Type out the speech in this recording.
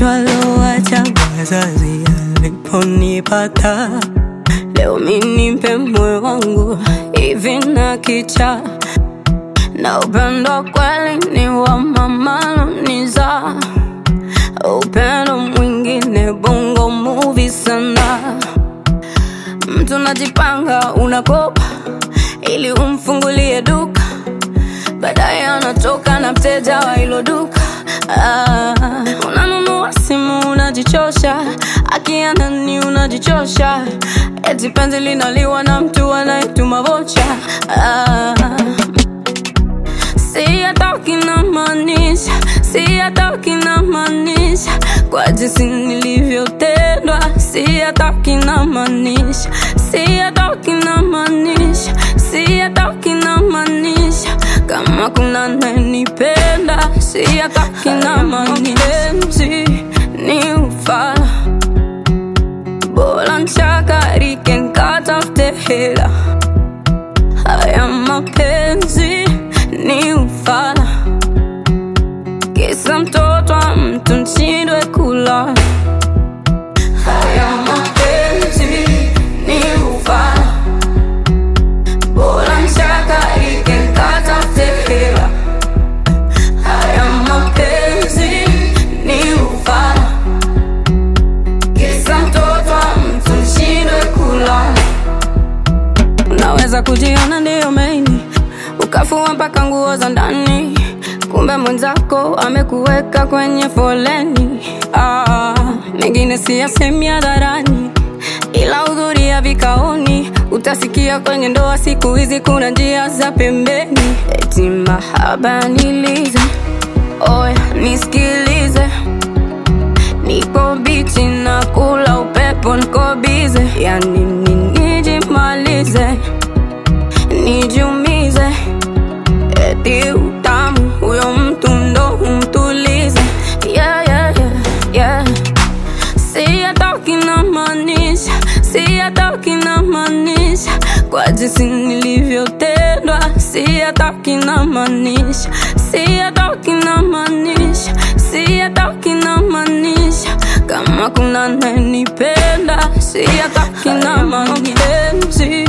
twalowacha wazazi aliponipata leo minimpe moyo wangu hivi na kicha na upendo kweli ni wa mamalo niza upendo mwingine bongo movie sana mtu najipanga unakopa ili umfungulie duka baadaye anatoka na mteja wa hilo duka ah, unanunua simu unajichosha akianani unajichosha eti penzi linaliwa na mtu anayetuma vocha ah, si hatoki na maanisha si hatoki na maanisha kwa jinsi nilivyotendwa si hatoki na maanisha si hatoki na maanisha si hatoki na maanisha kama kuna nanipenda si hatoki na maanisha ni ufala bora nchakarike nkatafute hela haya mapenzi ni ufala kisa mtoto wa mtu nshindwe kula haya mapenzi ni ufala bora nchakarike nkatafute hela haya mapenzi ni ufala kisa mtoto wa mtu nshindwe kula unaweza kujiona ndiyo maini ukafua mpaka nguo za ndani kumbe mwenzako amekuweka kwenye foleni ah, mengine siyasemi hadharani ila hudhuria vikaoni utasikia kwenye ndoa siku hizi kuna njia za pembeni eti mahaba nilize oya nisikilize niko bichi na kula upepo niko bize yani nijimalize nijumize eti utamu huyo mtu ndo umtulize yeah, yeah, yeah, yeah. si hatoki na maanisha si hatoki na maanisha kwa jinsi nilivyotendwa si hatoki na maanisha si hatoki na maanisha si hatoki na maanisha kama kuna nanipenda si hatoki na maanisha